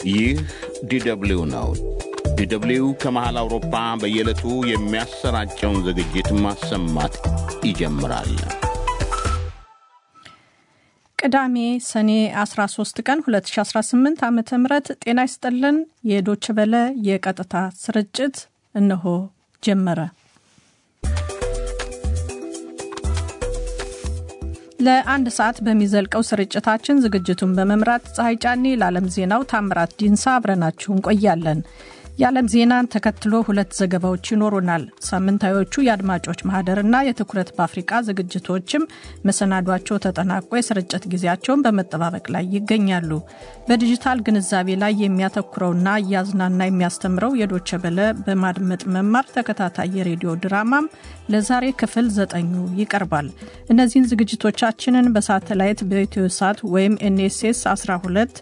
ይህ ዲደብሊው ነው። ዲደብሊው ከመሃል አውሮፓ በየዕለቱ የሚያሰራጨውን ዝግጅት ማሰማት ይጀምራል። ቅዳሜ ሰኔ 13 ቀን 2018 ዓ ም ጤና ይስጥልን። የዶች በለ የቀጥታ ስርጭት እነሆ ጀመረ። ለአንድ ሰዓት በሚዘልቀው ስርጭታችን ዝግጅቱን በመምራት ፀሐይ ጫኔ፣ ለዓለም ዜናው ታምራት ዲንሳ አብረናችሁ እንቆያለን። የዓለም ዜናን ተከትሎ ሁለት ዘገባዎች ይኖሩናል። ሳምንታዮቹ የአድማጮች ማህደርና የትኩረት በአፍሪቃ ዝግጅቶችም መሰናዷቸው ተጠናቆ የስርጭት ጊዜያቸውን በመጠባበቅ ላይ ይገኛሉ። በዲጂታል ግንዛቤ ላይ የሚያተኩረውና እያዝናና የሚያስተምረው የዶቸ በለ በማድመጥ መማር ተከታታይ የሬዲዮ ድራማም ለዛሬ ክፍል ዘጠኙ ይቀርባል። እነዚህን ዝግጅቶቻችንን በሳተላይት በኢትዮ ሳት ወይም ኤንኤስኤስ 12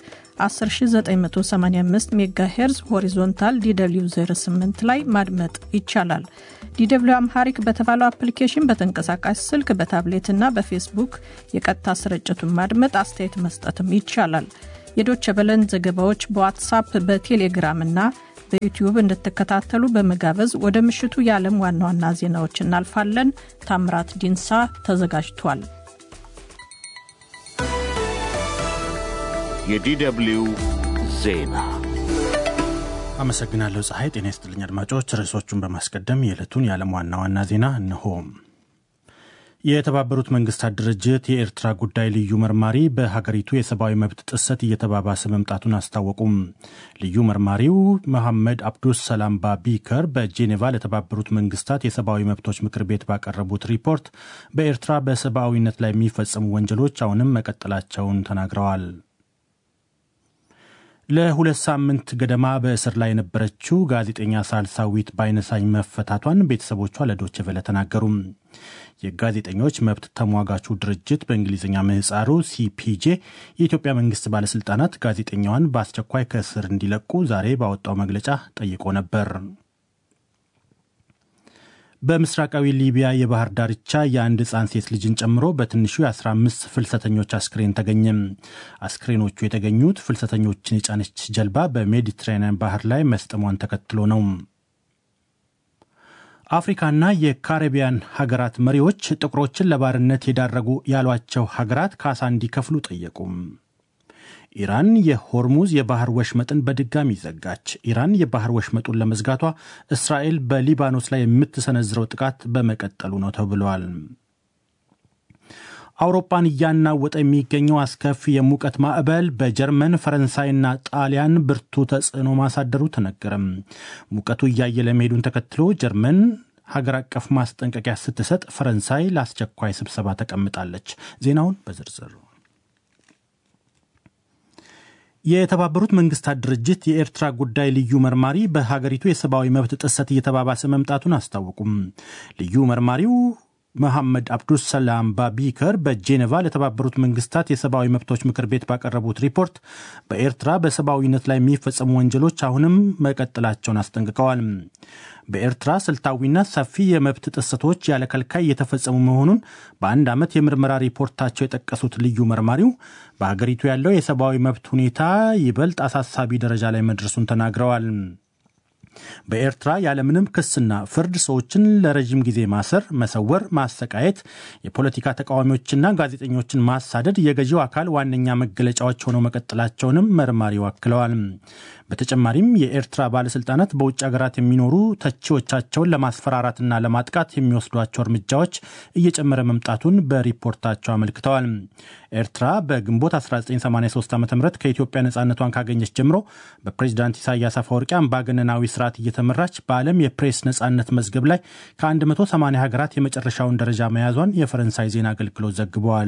10985 ሜጋሄርዝ ሆሪዞንታል ዲw 08 ላይ ማድመጥ ይቻላል። ዲw አምሃሪክ በተባለው አፕሊኬሽን በተንቀሳቃሽ ስልክ በታብሌትና በፌስቡክ የቀጥታ ስርጭቱን ማድመጥ፣ አስተያየት መስጠትም ይቻላል። የዶቸ በለን ዘገባዎች በዋትሳፕ በቴሌግራም እና በዩቲዩብ እንድትከታተሉ በመጋበዝ ወደ ምሽቱ የዓለም ዋና ዋና ዜናዎች እናልፋለን። ታምራት ዲንሳ ተዘጋጅቷል። የዲደብሊው ዜና አመሰግናለሁ ፀሐይ። ጤና ይስጥልኝ አድማጮች። ርዕሶቹን በማስቀደም የዕለቱን የዓለም ዋና ዋና ዜና እነሆ። የተባበሩት መንግስታት ድርጅት የኤርትራ ጉዳይ ልዩ መርማሪ በሀገሪቱ የሰብአዊ መብት ጥሰት እየተባባሰ መምጣቱን አስታወቁም። ልዩ መርማሪው መሐመድ አብዱስ ሰላም ባቢከር በጄኔቫ ለተባበሩት መንግስታት የሰብአዊ መብቶች ምክር ቤት ባቀረቡት ሪፖርት በኤርትራ በሰብአዊነት ላይ የሚፈጸሙ ወንጀሎች አሁንም መቀጠላቸውን ተናግረዋል። ለሁለት ሳምንት ገደማ በእስር ላይ የነበረችው ጋዜጠኛ ሳልሳዊት ባይነሳኝ መፈታቷን ቤተሰቦቿ ለዶይቼ ቬለ ተናገሩ። የጋዜጠኞች መብት ተሟጋቹ ድርጅት በእንግሊዝኛ ምህፃሩ ሲፒጄ የኢትዮጵያ መንግስት ባለስልጣናት ጋዜጠኛዋን በአስቸኳይ ከእስር እንዲለቁ ዛሬ ባወጣው መግለጫ ጠይቆ ነበር። በምስራቃዊ ሊቢያ የባህር ዳርቻ የአንድ ሕፃን ሴት ልጅን ጨምሮ በትንሹ የ15 ፍልሰተኞች አስክሬን ተገኘ። አስክሬኖቹ የተገኙት ፍልሰተኞችን የጫነች ጀልባ በሜዲትራኒያን ባህር ላይ መስጠሟን ተከትሎ ነው። አፍሪካና የካሪቢያን ሀገራት መሪዎች ጥቁሮችን ለባርነት የዳረጉ ያሏቸው ሀገራት ካሳ እንዲከፍሉ ጠየቁ። ኢራን የሆርሙዝ የባህር ወሽመጥን በድጋሚ ዘጋች። ኢራን የባህር ወሽመጡን ለመዝጋቷ እስራኤል በሊባኖስ ላይ የምትሰነዝረው ጥቃት በመቀጠሉ ነው ተብሏል። አውሮፓን እያናወጠ የሚገኘው አስከፊ የሙቀት ማዕበል በጀርመን ፈረንሳይና ጣሊያን ብርቱ ተጽዕኖ ማሳደሩ ተነገረም። ሙቀቱ እያየለ መሄዱን ተከትሎ ጀርመን ሀገር አቀፍ ማስጠንቀቂያ ስትሰጥ፣ ፈረንሳይ ለአስቸኳይ ስብሰባ ተቀምጣለች። ዜናውን በዝርዝር የተባበሩት መንግስታት ድርጅት የኤርትራ ጉዳይ ልዩ መርማሪ በሀገሪቱ የሰብአዊ መብት ጥሰት እየተባባሰ መምጣቱን አስታወቁም። ልዩ መርማሪው መሐመድ አብዱስ ሰላም ባቢከር በጄኔቫ ለተባበሩት መንግስታት የሰብአዊ መብቶች ምክር ቤት ባቀረቡት ሪፖርት በኤርትራ በሰብአዊነት ላይ የሚፈጸሙ ወንጀሎች አሁንም መቀጠላቸውን አስጠንቅቀዋል። በኤርትራ ስልታዊና ሰፊ የመብት ጥሰቶች ያለ ከልካይ እየተፈጸሙ መሆኑን በአንድ ዓመት የምርመራ ሪፖርታቸው የጠቀሱት ልዩ መርማሪው በሀገሪቱ ያለው የሰብአዊ መብት ሁኔታ ይበልጥ አሳሳቢ ደረጃ ላይ መድረሱን ተናግረዋል። በኤርትራ ያለምንም ክስና ፍርድ ሰዎችን ለረዥም ጊዜ ማሰር፣ መሰወር፣ ማሰቃየት፣ የፖለቲካ ተቃዋሚዎችና ጋዜጠኞችን ማሳደድ የገዢው አካል ዋነኛ መገለጫዎች ሆነው መቀጠላቸውንም መርማሪው አክለዋል። በተጨማሪም የኤርትራ ባለስልጣናት በውጭ ሀገራት የሚኖሩ ተቺዎቻቸውን ለማስፈራራትና ለማጥቃት የሚወስዷቸው እርምጃዎች እየጨመረ መምጣቱን በሪፖርታቸው አመልክተዋል። ኤርትራ በግንቦት 1983 ዓ ም ከኢትዮጵያ ነፃነቷን ካገኘች ጀምሮ በፕሬዚዳንት ኢሳያስ አፈወርቂ አምባገነናዊ ስርዓት እየተመራች በዓለም የፕሬስ ነፃነት መዝገብ ላይ ከ180 ሀገራት የመጨረሻውን ደረጃ መያዟን የፈረንሳይ ዜና አገልግሎት ዘግበዋል።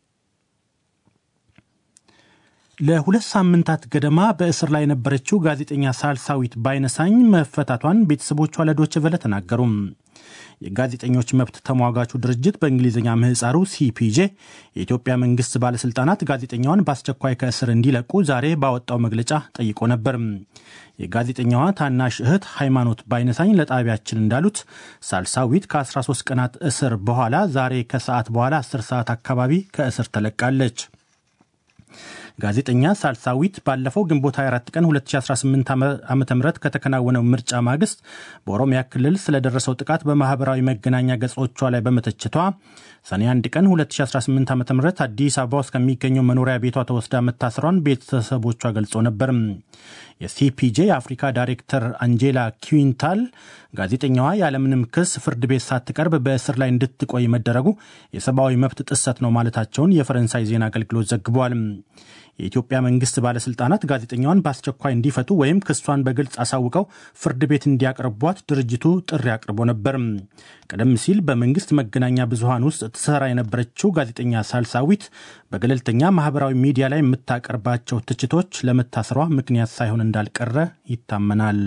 ለሁለት ሳምንታት ገደማ በእስር ላይ የነበረችው ጋዜጠኛ ሳልሳዊት ባይነሳኝ መፈታቷን ቤተሰቦቿ ለዶይቼ ቬለ ተናገሩ። የጋዜጠኞች መብት ተሟጋቹ ድርጅት በእንግሊዝኛ ምህፃሩ ሲፒጄ የኢትዮጵያ መንግስት ባለስልጣናት ጋዜጠኛዋን በአስቸኳይ ከእስር እንዲለቁ ዛሬ ባወጣው መግለጫ ጠይቆ ነበር። የጋዜጠኛዋ ታናሽ እህት ሃይማኖት ባይነሳኝ ለጣቢያችን እንዳሉት ሳልሳዊት ከ13 ቀናት እስር በኋላ ዛሬ ከሰዓት በኋላ 10 ሰዓት አካባቢ ከእስር ተለቃለች። ጋዜጠኛ ሳልሳዊት ባለፈው ግንቦት 24 ቀን 2018 ዓ ም ከተከናወነው ምርጫ ማግስት በኦሮሚያ ክልል ስለደረሰው ጥቃት በማህበራዊ መገናኛ ገጾቿ ላይ በመተቸቷ ሰኔ 1 ቀን 2018 ዓ ም አዲስ አበባ ውስጥ ከሚገኘው መኖሪያ ቤቷ ተወስዳ መታሰሯን ቤተሰቦቿ ገልጾ ነበር። የሲፒጄ የአፍሪካ ዳይሬክተር አንጄላ ኪዊንታል ጋዜጠኛዋ ያለምንም ክስ ፍርድ ቤት ሳትቀርብ በእስር ላይ እንድትቆይ መደረጉ የሰብአዊ መብት ጥሰት ነው ማለታቸውን የፈረንሳይ ዜና አገልግሎት ዘግቧል። የኢትዮጵያ መንግስት ባለስልጣናት ጋዜጠኛዋን በአስቸኳይ እንዲፈቱ ወይም ክሷን በግልጽ አሳውቀው ፍርድ ቤት እንዲያቀርቧት ድርጅቱ ጥሪ አቅርቦ ነበር። ቀደም ሲል በመንግስት መገናኛ ብዙሃን ውስጥ ትሰራ የነበረችው ጋዜጠኛ ሳልሳዊት በገለልተኛ ማህበራዊ ሚዲያ ላይ የምታቀርባቸው ትችቶች ለመታሰሯ ምክንያት ሳይሆን እንዳልቀረ ይታመናል።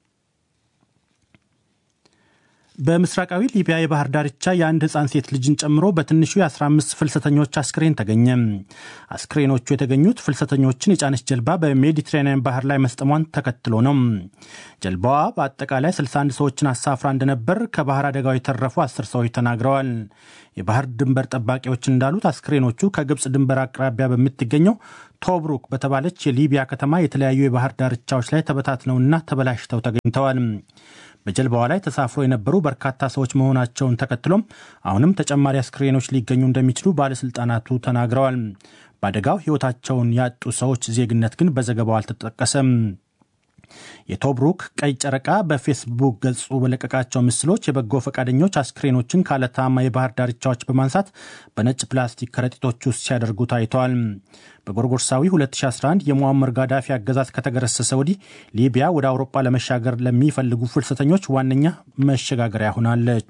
በምስራቃዊ ሊቢያ የባህር ዳርቻ የአንድ ህፃን ሴት ልጅን ጨምሮ በትንሹ የ15 ፍልሰተኞች አስክሬን ተገኘ። አስክሬኖቹ የተገኙት ፍልሰተኞችን የጫነች ጀልባ በሜዲትራኒያን ባህር ላይ መስጠሟን ተከትሎ ነው። ጀልባዋ በአጠቃላይ 61 ሰዎችን አሳፍራ እንደነበር ከባህር አደጋው የተረፉ አስር ሰዎች ተናግረዋል። የባህር ድንበር ጠባቂዎች እንዳሉት አስክሬኖቹ ከግብፅ ድንበር አቅራቢያ በምትገኘው ቶብሩክ በተባለች የሊቢያ ከተማ የተለያዩ የባህር ዳርቻዎች ላይ ተበታትነውና ተበላሽተው ተገኝተዋል። በጀልባዋ ላይ ተሳፍሮ የነበሩ በርካታ ሰዎች መሆናቸውን ተከትሎም አሁንም ተጨማሪ አስክሬኖች ሊገኙ እንደሚችሉ ባለስልጣናቱ ተናግረዋል። በአደጋው ሕይወታቸውን ያጡ ሰዎች ዜግነት ግን በዘገባው አልተጠቀሰም። የቶብሩክ ቀይ ጨረቃ በፌስቡክ ገጹ በለቀቃቸው ምስሎች የበጎ ፈቃደኞች አስክሬኖችን ካለታማ የባህር ዳርቻዎች በማንሳት በነጭ ፕላስቲክ ከረጢቶች ውስጥ ሲያደርጉ ታይተዋል። በጎርጎርሳዊ 2011 የሙአመር ጋዳፊ አገዛዝ ከተገረሰሰ ወዲህ ሊቢያ ወደ አውሮፓ ለመሻገር ለሚፈልጉ ፍልሰተኞች ዋነኛ መሸጋገሪያ ሆናለች።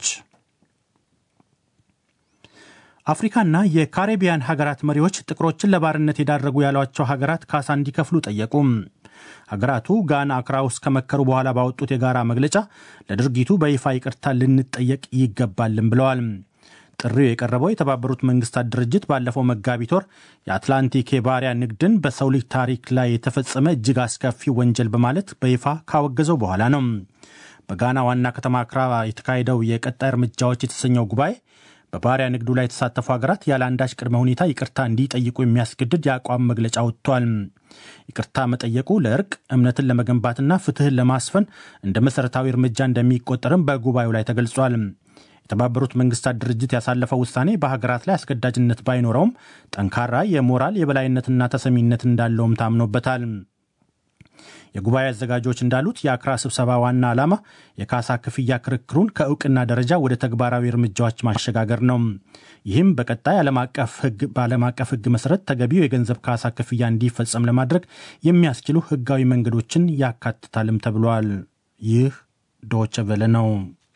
አፍሪካና የካሪቢያን ሀገራት መሪዎች ጥቁሮችን ለባርነት የዳረጉ ያሏቸው ሀገራት ካሳ እንዲከፍሉ ጠየቁ። ሀገራቱ ጋና አክራ ውስጥ ከመከሩ በኋላ ባወጡት የጋራ መግለጫ ለድርጊቱ በይፋ ይቅርታ ልንጠየቅ ይገባልን ብለዋል። ጥሪው የቀረበው የተባበሩት መንግስታት ድርጅት ባለፈው መጋቢት ወር የአትላንቲክ የባሪያ ንግድን በሰው ልጅ ታሪክ ላይ የተፈጸመ እጅግ አስከፊ ወንጀል በማለት በይፋ ካወገዘው በኋላ ነው። በጋና ዋና ከተማ አክራ የተካሄደው የቀጣይ እርምጃዎች የተሰኘው ጉባኤ በባሪያ ንግዱ ላይ የተሳተፉ ሀገራት ያለ አንዳች ቅድመ ሁኔታ ይቅርታ እንዲጠይቁ የሚያስገድድ የአቋም መግለጫ ወጥቷል። ይቅርታ መጠየቁ ለእርቅ እምነትን ለመገንባትና ፍትህን ለማስፈን እንደ መሠረታዊ እርምጃ እንደሚቆጠርም በጉባኤው ላይ ተገልጿል። የተባበሩት መንግስታት ድርጅት ያሳለፈው ውሳኔ በሀገራት ላይ አስገዳጅነት ባይኖረውም ጠንካራ የሞራል የበላይነትና ተሰሚነት እንዳለውም ታምኖበታል። የጉባኤ አዘጋጆች እንዳሉት የአክራ ስብሰባ ዋና ዓላማ የካሳ ክፍያ ክርክሩን ከእውቅና ደረጃ ወደ ተግባራዊ እርምጃዎች ማሸጋገር ነው። ይህም በቀጣይ ዓለም አቀፍ ሕግ በዓለም አቀፍ ሕግ መሰረት ተገቢው የገንዘብ ካሳ ክፍያ እንዲፈጸም ለማድረግ የሚያስችሉ ሕጋዊ መንገዶችን ያካትታልም ተብሏል። ይህ ዶቸ ቨለ ነው።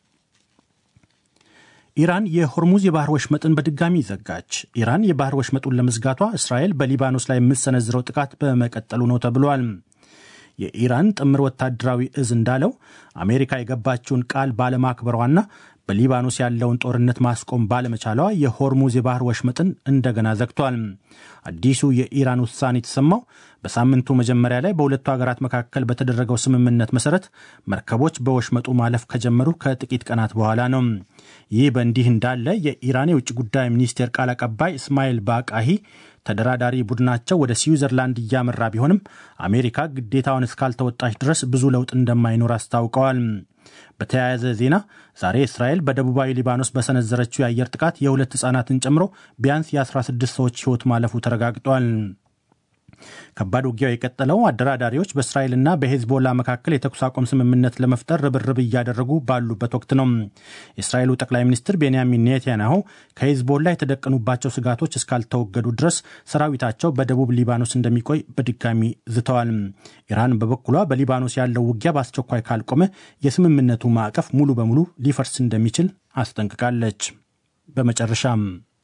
ኢራን የሆርሙዝ የባህር ወሽመጥን በድጋሚ ዘጋች። ኢራን የባህር ወሽመጡን ለመዝጋቷ እስራኤል በሊባኖስ ላይ የምትሰነዝረው ጥቃት በመቀጠሉ ነው ተብሏል። የኢራን ጥምር ወታደራዊ እዝ እንዳለው አሜሪካ የገባችውን ቃል ባለማክበሯና በሊባኖስ ያለውን ጦርነት ማስቆም ባለመቻሏ የሆርሙዝ የባህር ወሽመጥን እንደገና ዘግቷል። አዲሱ የኢራን ውሳኔ የተሰማው በሳምንቱ መጀመሪያ ላይ በሁለቱ ሀገራት መካከል በተደረገው ስምምነት መሰረት መርከቦች በወሽመጡ ማለፍ ከጀመሩ ከጥቂት ቀናት በኋላ ነው። ይህ በእንዲህ እንዳለ የኢራን የውጭ ጉዳይ ሚኒስቴር ቃል አቀባይ እስማኤል ባቃሂ ተደራዳሪ ቡድናቸው ወደ ስዊዘርላንድ እያመራ ቢሆንም አሜሪካ ግዴታውን እስካልተወጣች ድረስ ብዙ ለውጥ እንደማይኖር አስታውቀዋል። በተያያዘ ዜና ዛሬ እስራኤል በደቡባዊ ሊባኖስ በሰነዘረችው የአየር ጥቃት የሁለት ሕፃናትን ጨምሮ ቢያንስ የ16 ሰዎች ሕይወት ማለፉ ተረጋግጧል። ከባድ ውጊያው የቀጠለው አደራዳሪዎች በእስራኤልና በሄዝቦላ መካከል የተኩስ አቁም ስምምነት ለመፍጠር ርብርብ እያደረጉ ባሉበት ወቅት ነው። የእስራኤሉ ጠቅላይ ሚኒስትር ቤንያሚን ኔታንያሁ ከሄዝቦላ የተደቀኑባቸው ስጋቶች እስካልተወገዱ ድረስ ሰራዊታቸው በደቡብ ሊባኖስ እንደሚቆይ በድጋሚ ዝተዋል። ኢራን በበኩሏ በሊባኖስ ያለው ውጊያ በአስቸኳይ ካልቆመ የስምምነቱ ማዕቀፍ ሙሉ በሙሉ ሊፈርስ እንደሚችል አስጠንቅቃለች። በመጨረሻም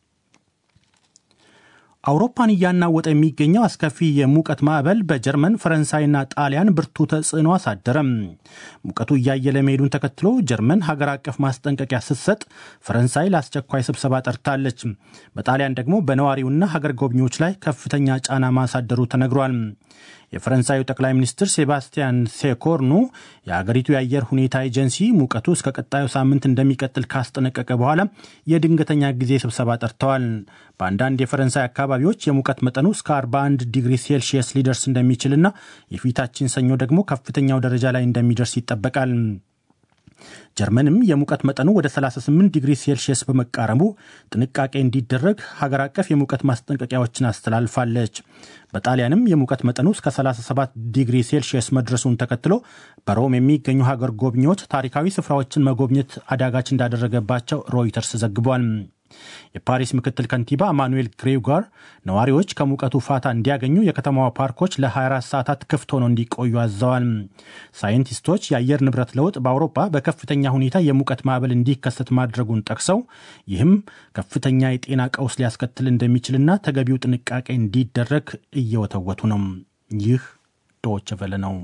አውሮፓን እያናወጠ የሚገኘው አስከፊ የሙቀት ማዕበል በጀርመን ፈረንሳይና ጣሊያን ብርቱ ተጽዕኖ አሳደረም። ሙቀቱ እያየለ መሄዱን ተከትሎ ጀርመን ሀገር አቀፍ ማስጠንቀቂያ ስትሰጥ፣ ፈረንሳይ ለአስቸኳይ ስብሰባ ጠርታለች። በጣሊያን ደግሞ በነዋሪውና ሀገር ጎብኚዎች ላይ ከፍተኛ ጫና ማሳደሩ ተነግሯል። የፈረንሳዩ ጠቅላይ ሚኒስትር ሴባስቲያን ሴኮርኑ የአገሪቱ የአየር ሁኔታ ኤጀንሲ ሙቀቱ እስከ ቀጣዩ ሳምንት እንደሚቀጥል ካስጠነቀቀ በኋላ የድንገተኛ ጊዜ ስብሰባ ጠርተዋል። በአንዳንድ የፈረንሳይ አካባቢዎች የሙቀት መጠኑ እስከ 41 ዲግሪ ሴልሺየስ ሊደርስ እንደሚችልና የፊታችን ሰኞ ደግሞ ከፍተኛው ደረጃ ላይ እንደሚደርስ ይጠበቃል። ጀርመንም የሙቀት መጠኑ ወደ 38 ዲግሪ ሴልሺየስ በመቃረቡ ጥንቃቄ እንዲደረግ ሀገር አቀፍ የሙቀት ማስጠንቀቂያዎችን አስተላልፋለች። በጣሊያንም የሙቀት መጠኑ እስከ 37 ዲግሪ ሴልሺየስ መድረሱን ተከትሎ በሮም የሚገኙ ሀገር ጎብኚዎች ታሪካዊ ስፍራዎችን መጎብኘት አዳጋች እንዳደረገባቸው ሮይተርስ ዘግቧል። የፓሪስ ምክትል ከንቲባ ማኑኤል ግሬጓር ነዋሪዎች ከሙቀቱ ፋታ እንዲያገኙ የከተማዋ ፓርኮች ለ24 ሰዓታት ክፍት ሆነው እንዲቆዩ አዘዋል። ሳይንቲስቶች የአየር ንብረት ለውጥ በአውሮፓ በከፍተኛ ሁኔታ የሙቀት ማዕበል እንዲከሰት ማድረጉን ጠቅሰው ይህም ከፍተኛ የጤና ቀውስ ሊያስከትል እንደሚችልና ተገቢው ጥንቃቄ እንዲደረግ እየወተወቱ ነው። ይህ ዶይቼ ቬለ ነው።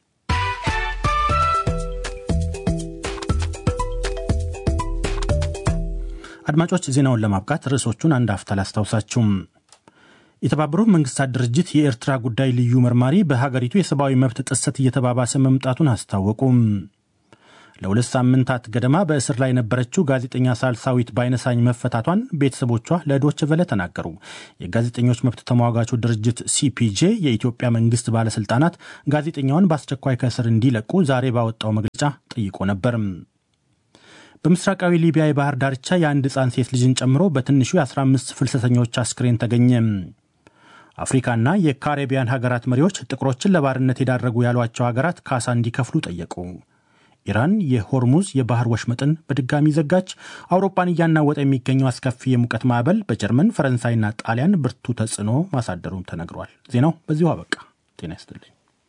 አድማጮች ዜናውን ለማብቃት ርዕሶቹን አንድ አፍታ ላስታውሳችሁም። የተባበሩት መንግስታት ድርጅት የኤርትራ ጉዳይ ልዩ መርማሪ በሀገሪቱ የሰብአዊ መብት ጥሰት እየተባባሰ መምጣቱን አስታወቁም። ለሁለት ሳምንታት ገደማ በእስር ላይ የነበረችው ጋዜጠኛ ሳልሳዊት ባይነሳኝ መፈታቷን ቤተሰቦቿ ለዶች ቨለ ተናገሩ። የጋዜጠኞች መብት ተሟጋቹ ድርጅት ሲፒጄ የኢትዮጵያ መንግስት ባለስልጣናት ጋዜጠኛዋን በአስቸኳይ ከእስር እንዲለቁ ዛሬ ባወጣው መግለጫ ጠይቆ ነበር። በምስራቃዊ ሊቢያ የባህር ዳርቻ የአንድ ሕፃን ሴት ልጅን ጨምሮ በትንሹ የ15 ፍልሰተኞች አስክሬን ተገኘ። አፍሪካና የካሪቢያን ሀገራት መሪዎች ጥቁሮችን ለባርነት የዳረጉ ያሏቸው ሀገራት ካሳ እንዲከፍሉ ጠየቁ። ኢራን የሆርሙዝ የባህር ወሽመጥን በድጋሚ ዘጋች። አውሮፓን እያናወጠ የሚገኘው አስከፊ የሙቀት ማዕበል በጀርመን ፈረንሳይና ጣሊያን ብርቱ ተጽዕኖ ማሳደሩን ተነግሯል። ዜናው በዚሁ አበቃ። ጤና ይስጥልኝ።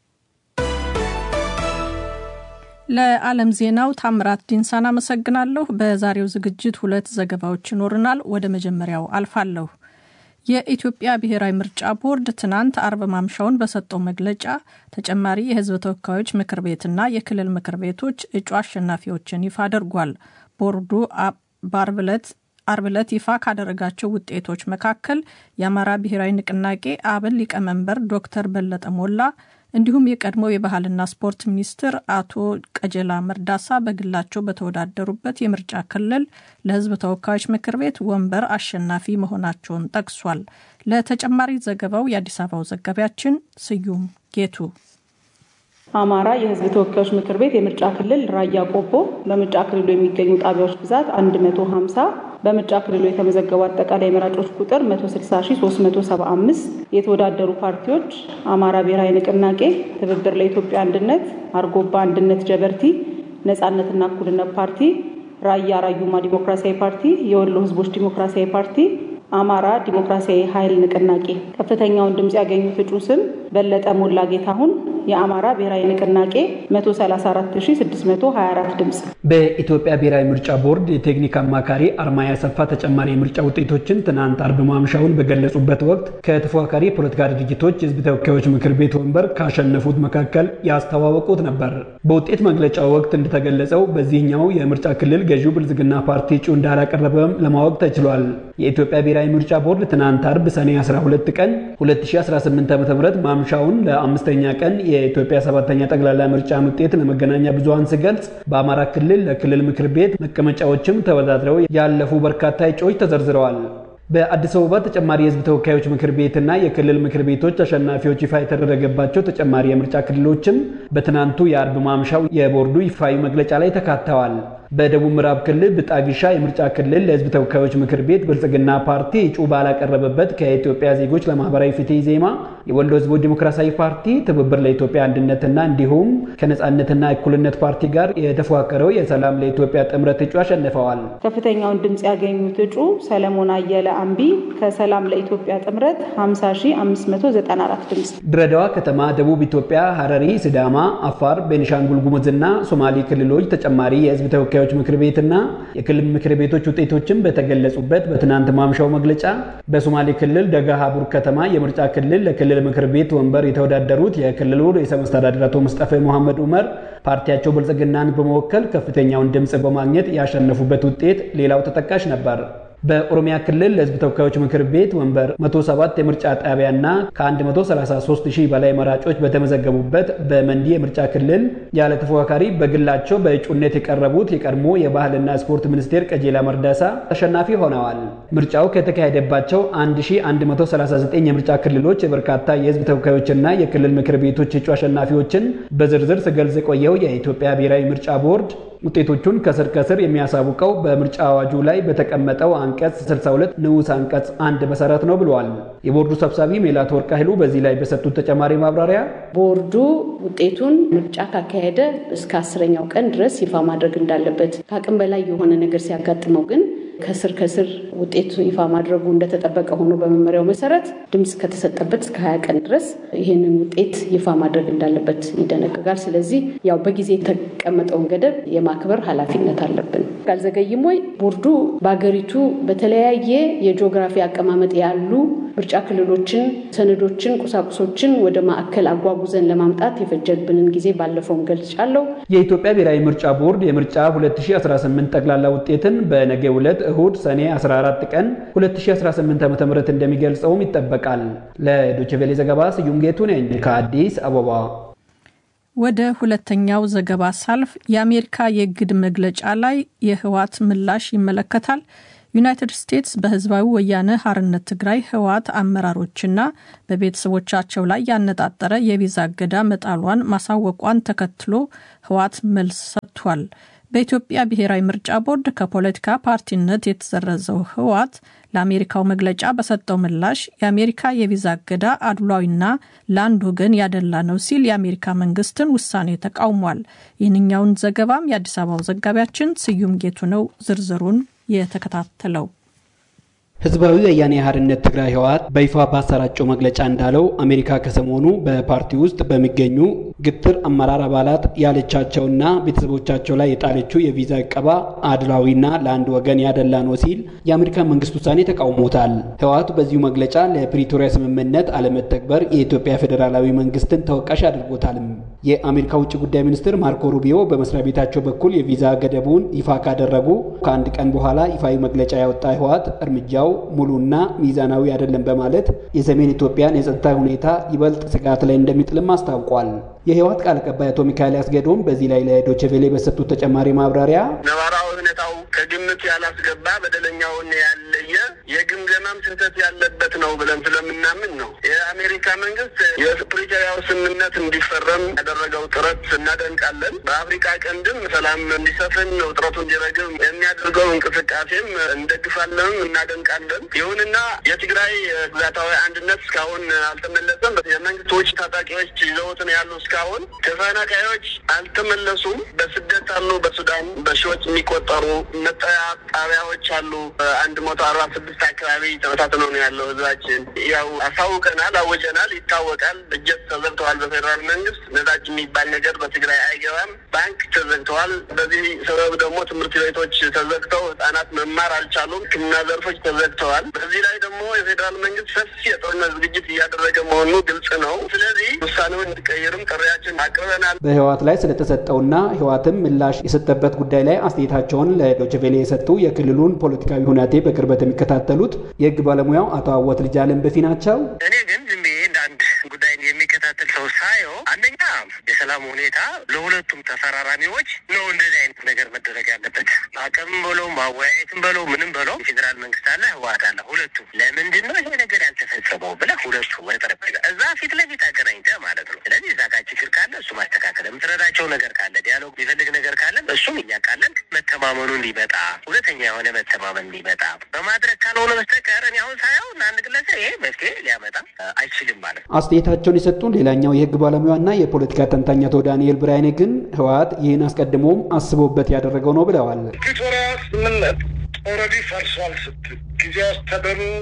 ለዓለም ዜናው ታምራት ዲንሳን አመሰግናለሁ። በዛሬው ዝግጅት ሁለት ዘገባዎች ይኖርናል። ወደ መጀመሪያው አልፋለሁ። የኢትዮጵያ ብሔራዊ ምርጫ ቦርድ ትናንት አርብ ማምሻውን በሰጠው መግለጫ ተጨማሪ የሕዝብ ተወካዮች ምክር ቤትና የክልል ምክር ቤቶች እጩ አሸናፊዎችን ይፋ አድርጓል። ቦርዱ አርብ ዕለት ይፋ ካደረጋቸው ውጤቶች መካከል የአማራ ብሔራዊ ንቅናቄ አብን ሊቀመንበር ዶክተር በለጠ ሞላ እንዲሁም የቀድሞው የባህልና ስፖርት ሚኒስትር አቶ ቀጀላ መርዳሳ በግላቸው በተወዳደሩበት የምርጫ ክልል ለሕዝብ ተወካዮች ምክር ቤት ወንበር አሸናፊ መሆናቸውን ጠቅሷል። ለተጨማሪ ዘገባው የአዲስ አበባው ዘጋቢያችን ስዩም ጌቱ አማራ የህዝብ ተወካዮች ምክር ቤት የምርጫ ክልል ራያ ቆቦ በምርጫ ክልሉ የሚገኙ ጣቢያዎች ብዛት 150 በምርጫ ክልሉ የተመዘገቡ አጠቃላይ መራጮች ቁጥር 160375 የተወዳደሩ ፓርቲዎች አማራ ብሔራዊ ንቅናቄ፣ ትብብር ለኢትዮጵያ አንድነት፣ አርጎባ አንድነት ጀበርቲ፣ ነጻነትና እኩልነት ፓርቲ፣ ራያ ራዩማ ዲሞክራሲያዊ ፓርቲ፣ የወሎ ህዝቦች ዲሞክራሲያዊ ፓርቲ አማራ ዲሞክራሲያዊ ኃይል ንቅናቄ ከፍተኛውን ድምፅ ያገኙት እጩ ስም በለጠ ሞላ ጌታሁን የአማራ ብሔራዊ ንቅናቄ 134624 ድምፅ። በኢትዮጵያ ብሔራዊ ምርጫ ቦርድ የቴክኒክ አማካሪ አርማያ ሰፋ ተጨማሪ የምርጫ ውጤቶችን ትናንት አርብ ማምሻውን በገለጹበት ወቅት ከተፎካካሪ የፖለቲካ ድርጅቶች የህዝብ ተወካዮች ምክር ቤት ወንበር ካሸነፉት መካከል ያስተዋወቁት ነበር። በውጤት መግለጫው ወቅት እንደተገለጸው በዚህኛው የምርጫ ክልል ገዢው ብልጽግና ፓርቲ እጩ እንዳላቀረበም ለማወቅ ተችሏል። የኢትዮጵያ ብሔራዊ ምርጫ ቦርድ ትናንት አርብ ሰኔ 12 ቀን 2018 ዓ.ም ማምሻውን ለአምስተኛ ቀን የኢትዮጵያ ሰባተኛ ጠቅላላ ምርጫ ውጤት ለመገናኛ ብዙሃን ሲገልጽ በአማራ ክልል ለክልል ምክር ቤት መቀመጫዎችም ተወዳድረው ያለፉ በርካታ እጩዎች ተዘርዝረዋል። በአዲስ አበባ ተጨማሪ የህዝብ ተወካዮች ምክር ቤትና የክልል ምክር ቤቶች አሸናፊዎች ይፋ የተደረገባቸው ተጨማሪ የምርጫ ክልሎችም በትናንቱ የአርብ ማምሻው የቦርዱ ይፋዊ መግለጫ ላይ ተካተዋል። በደቡብ ምዕራብ ክልል ብጣግሻ የምርጫ ክልል ለህዝብ ተወካዮች ምክር ቤት ብልጽግና ፓርቲ እጩ ባላቀረበበት ከኢትዮጵያ ዜጎች ለማህበራዊ ፍትህ ዜማ፣ የወሎ ህዝቦች ዲሞክራሲያዊ ፓርቲ፣ ትብብር ለኢትዮጵያ አንድነትና እንዲሁም ከነጻነትና እኩልነት ፓርቲ ጋር የተፎካከረው የሰላም ለኢትዮጵያ ጥምረት እጩ አሸንፈዋል። ከፍተኛውን ድምፅ ያገኙት እጩ ሰለሞን አየለ አምቢ ከሰላም ለኢትዮጵያ ጥምረት 50594 ድምፅ። ድሬዳዋ ከተማ፣ ደቡብ ኢትዮጵያ፣ ሀረሪ፣ ሲዳማ፣ አፋር፣ ቤኒሻንጉል ጉሙዝና ሶማሌ ክልሎች ተጨማሪ የህዝብ ተወካዮች ምክር ቤትና የክልል ምክር ቤቶች ውጤቶችን በተገለጹበት በትናንት ማምሻው መግለጫ በሶማሌ ክልል ደጋ ሀቡር ከተማ የምርጫ ክልል ለክልል ምክር ቤት ወንበር የተወዳደሩት የክልሉ ርዕሰ መስተዳድር አቶ ሙስጠፌ መሐመድ ኡመር ፓርቲያቸው ብልጽግናን በመወከል ከፍተኛውን ድምፅ በማግኘት ያሸነፉበት ውጤት ሌላው ተጠቃሽ ነበር። በኦሮሚያ ክልል ለህዝብ ተወካዮች ምክር ቤት ወንበር 107 የምርጫ ጣቢያና ከ133 ሺህ በላይ መራጮች በተመዘገቡበት በመንዲ የምርጫ ክልል ያለ ተፎካካሪ በግላቸው በእጩነት የቀረቡት የቀድሞ የባህልና ስፖርት ሚኒስቴር ቀጀላ መርዳሳ ተሸናፊ ሆነዋል። ምርጫው ከተካሄደባቸው 1139 የምርጫ ክልሎች የበርካታ የህዝብ ተወካዮችና የክልል ምክር ቤቶች እጩ አሸናፊዎችን በዝርዝር ሲገልጽ የቆየው የኢትዮጵያ ብሔራዊ ምርጫ ቦርድ ውጤቶቹን ከስር ከስር የሚያሳውቀው በምርጫ አዋጁ ላይ በተቀመጠው አንቀጽ 62 ንዑስ አንቀጽ አንድ መሰረት ነው ብለዋል። የቦርዱ ሰብሳቢ ሜላት ወርቅ ኃይሉ በዚህ ላይ በሰጡት ተጨማሪ ማብራሪያ ቦርዱ ውጤቱን ምርጫ ካካሄደ እስከ አስረኛው ቀን ድረስ ይፋ ማድረግ እንዳለበት ከአቅም በላይ የሆነ ነገር ሲያጋጥመው ግን ከስር ከስር ውጤቱ ይፋ ማድረጉ እንደተጠበቀ ሆኖ በመመሪያው መሰረት ድምፅ ከተሰጠበት እስከ ሀያ ቀን ድረስ ይህንን ውጤት ይፋ ማድረግ እንዳለበት ይደነግጋል። ስለዚህ ያው በጊዜ የተቀመጠውን ገደብ የማክበር ኃላፊነት አለብን። ካልዘገይም ወይ ቦርዱ በሀገሪቱ በተለያየ የጂኦግራፊ አቀማመጥ ያሉ ምርጫ ክልሎችን፣ ሰነዶችን፣ ቁሳቁሶችን ወደ ማዕከል አጓጉዘን ለማምጣት የፈጀብንን ጊዜ ባለፈውም ገልጫለሁ። የኢትዮጵያ ብሔራዊ ምርጫ ቦርድ የምርጫ 2018 ጠቅላላ ውጤትን በነገው ዕለት እሁድ ሰኔ 14 ቀን 2018 ዓ.ም እንደሚገልጸውም ይጠበቃል። ለዶችቬሌ ዘገባ ስዩም ጌቱ ነኝ ከአዲስ አበባ። ወደ ሁለተኛው ዘገባ ሳልፍ የአሜሪካ የእግድ መግለጫ ላይ የህወሓት ምላሽ ይመለከታል። ዩናይትድ ስቴትስ በህዝባዊ ወያነ ሀርነት ትግራይ ህወሓት አመራሮችና በቤተሰቦቻቸው ላይ ያነጣጠረ የቪዛ እገዳ መጣሏን ማሳወቋን ተከትሎ ህወሓት መልስ ሰጥቷል። በኢትዮጵያ ብሔራዊ ምርጫ ቦርድ ከፖለቲካ ፓርቲነት የተሰረዘው ህወሓት ለአሜሪካው መግለጫ በሰጠው ምላሽ የአሜሪካ የቪዛ እገዳ አድሏዊና ለአንድ ወገን ያደላ ነው ሲል የአሜሪካ መንግስትን ውሳኔ ተቃውሟል። ይህንኛውን ዘገባም የአዲስ አበባው ዘጋቢያችን ስዩም ጌቱ ነው ዝርዝሩን የተከታተለው። ህዝባዊ ወያኔ ሓርነት ትግራይ ህወሓት በይፋ ባሰራጨው መግለጫ እንዳለው አሜሪካ ከሰሞኑ በፓርቲ ውስጥ በሚገኙ ግትር አመራር አባላት ያለቻቸውና ቤተሰቦቻቸው ላይ የጣለችው የቪዛ እቀባ አድላዊና ለአንድ ወገን ያደላ ነው ሲል የአሜሪካ መንግስት ውሳኔ ተቃውሞታል። ህወሓቱ በዚሁ መግለጫ ለፕሪቶሪያ ስምምነት አለመተግበር የኢትዮጵያ ፌዴራላዊ መንግስትን ተወቃሽ አድርጎታልም። የአሜሪካ ውጭ ጉዳይ ሚኒስትር ማርኮ ሩቢዮ በመስሪያ ቤታቸው በኩል የቪዛ ገደቡን ይፋ ካደረጉ ከአንድ ቀን በኋላ ይፋዊ መግለጫ ያወጣ ህወሓት እርምጃው ሙሉና ሚዛናዊ አይደለም በማለት የሰሜን ኢትዮጵያን የጸጥታ ሁኔታ ይበልጥ ስጋት ላይ እንደሚጥልም አስታውቋል። የህወሓት ቃል አቀባይ አቶ ሚካኤል አስገዶም በዚህ ላይ ለዶቼ ቬሌ በሰጡት ተጨማሪ ማብራሪያ ነባራዊ ሁኔታው ከግምት ያላስገባ በደለኛውን ያለየ የግምገማም ስህተት ያለበት ነው ብለን ስለምናምን ነው። የአሜሪካ መንግስት የፕሪቶሪያው ስምምነት እንዲፈረም ያደረገው ጥረት እናደንቃለን። በአፍሪካ ቀንድም ሰላም እንዲሰፍን ውጥረቱ እንዲረግብ የሚያደርገው እንቅስቃሴም እንደግፋለን፣ እናደንቃለን። ይሁንና የትግራይ ግዛታዊ አንድነት እስካሁን አልተመለሰም። የመንግስት ውጭ ታጣቂዎች ይዘውትን ያሉ እስካሁን ተፈናቃዮች አልተመለሱም። በስደት አሉ። በሱዳን በሺዎች የሚቆጠሩ መጠለያ ጣቢያዎች አሉ። አንድ መቶ አርባ ስድስት አካባቢ ተበታትነው ነው ያለው ህዝባችን። ያው አሳውቀናል፣ አወጀናል፣ ይታወቃል። እጀት ተዘግተዋል። በፌዴራል መንግስት ነዳጅ የሚባል ነገር በትግራይ አይገባም። ባንክ ተዘግተዋል። በዚህ ሰበብ ደግሞ ትምህርት ቤቶች ተዘግተው ህጻናት መማር አልቻሉም። ሕክምና ዘርፎች ተዘግተዋል። በዚህ ላይ ደግሞ የፌዴራል መንግስት ሰፊ የጦርነት ዝግጅት እያደረገ መሆኑ ግልጽ ነው። ስለዚህ ውሳኔውን እንዲቀይርም ጥሪያችን አቅርበናል። በህወሓት ላይ ስለተሰጠውና ህወሓትም ምላሽ የሰጠበት ጉዳይ ላይ አስተያየታቸውን ለዶችቬሌ የሰጡ የክልሉን ፖለቲካዊ ሁናቴ በቅርበት የሚከታተሉት የህግ ባለሙያው አቶ አወት ልጅ አለም በፊ ናቸው። እኔ ግን ዝም ብዬ እንደ አንድ ጉዳይ የሚከታተል ሰው ሳየው አንደኛ የሰላም ሁኔታ ለሁለቱም ተፈራራሚዎች ነው እንደዚህ አይነት ነገር መደረግ ያለበት። አቅም በለው ማወያየትም በለው ምንም በለው ፌዴራል መንግስት አለ፣ ህወሓት አለ። ሁለቱም ለምንድን ነው ይሄ ነገር ያልተፈጸመው ብለህ ሁለቱ ወደ ጠረጴዛ እዛ ፊት ለፊት አገናኝተህ ማለት ነው። ስለዚህ እዛ ጋር ችግር ካለ እሱ ማስተካከል፣ የምትረዳቸው ነገር ካለ ዲያሎግ የሚፈልግ ነገር ካለ እሱም እያቃለን መተማመኑ እንዲመጣ ሁለተኛ የሆነ መተማመን እንዲመጣ በማድረግ ካልሆነ በስተቀር እኔ አሁን ሳየው ለአንድ ግለሰብ ይሄ መፍትሄ ሊያመጣ አይችልም ማለት ነው። አስተያየታቸውን የሰጡን ሌላኛው የህግ ባለሙያና የፖለቲካ ተንታኝ አቶ ዳንኤል ብርሃኔ ግን ህወሓት ይህን አስቀድሞም አስቦበት ያደረገው ነው ብለዋል። ፕሪቶሪያ ስምምነት ኦልሬዲ ፈርሷል ስትል ጊዜ አስተዳደሩ